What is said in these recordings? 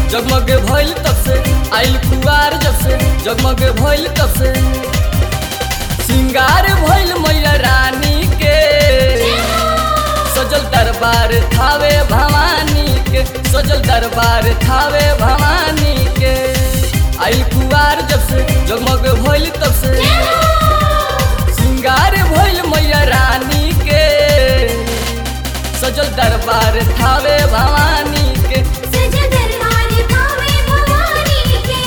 जगमग भइल तब से आइल कुआर जब से जगमग भइल तब से सिंगार भइल मैया रानी के सजल दरबार थावे भवानी के सजल दरबार थावे भवानी के आइल कुआर जब से जगमग भइल तब से सिंगार भइल मैया रानी के सजल दरबार थावे भवानी के सजल दरबार थावे भवानी के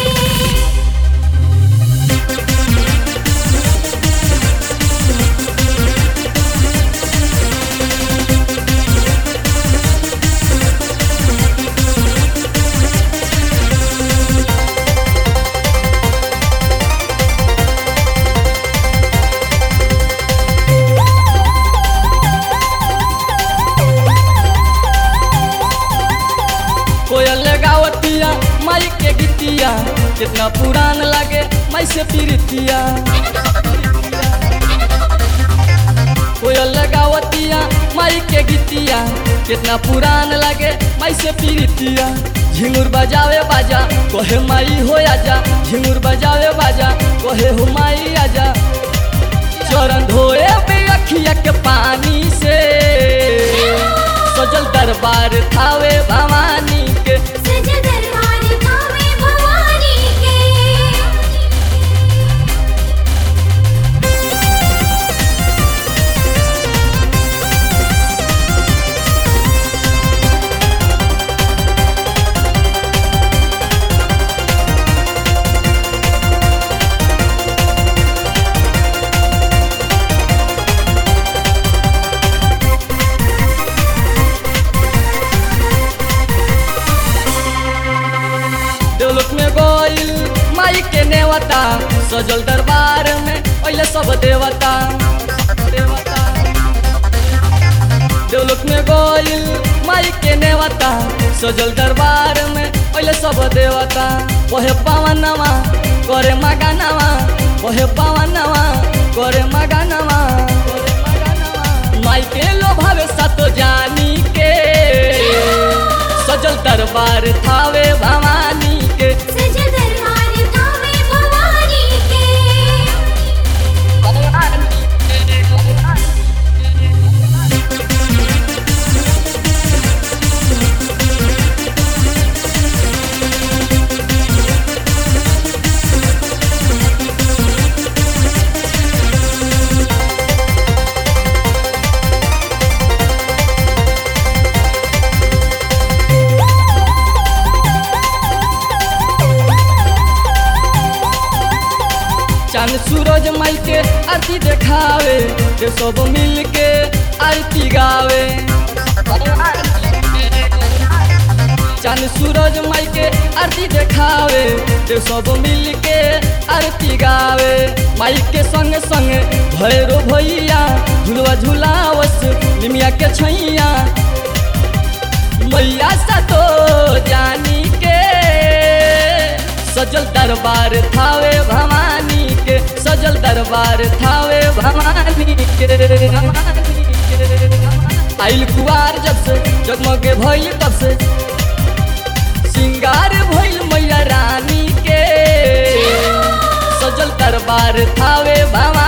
कोयल गावतिया माई के गीतिया कितना पुरान लागे माई से पीरतिया कोयल गावतिया माई के गीतिया कितना पुरान लागे माई से पीरतिया झिंगुर बजावे बाजा कोहे माई हो आजा झिंगुर बजावे बाजा कोहे हो माई आजा चरण धोए बे अखिया के पानी से सजल दरबार थावे भवानी के सजल दरबार थावे भवानी के देवलोक में गोइल माई के नेवता सजल दरबार में पहले सब देवता देवता देवलोक में गोइल माई के नेवता सजल दरबार में पहले सब देवता वहे पावनवा करे मगानवा वहे पावनवा करे मगानवा माई के लोभावे सतो जानी के सजल दरबार थावे भवानी के सजल दरबार थावे भवानी के चांद सूरज माई के आरती देखावे ये सब मिल के आरती गावे चांद सूरज माई के आरती देखावे ये सब मिल के आरती गावे माई के संग संग भैरो भैया झुलवा झुलावस निमिया के छैया मैया सतो जानी के सजल दरबार थावे भवानी के सजल दरबार थावे भवानी के आइल कुआर जब से जगमग भइल तब से सिंगार भइल मैया रानी के सजल दरबार थावे भवानी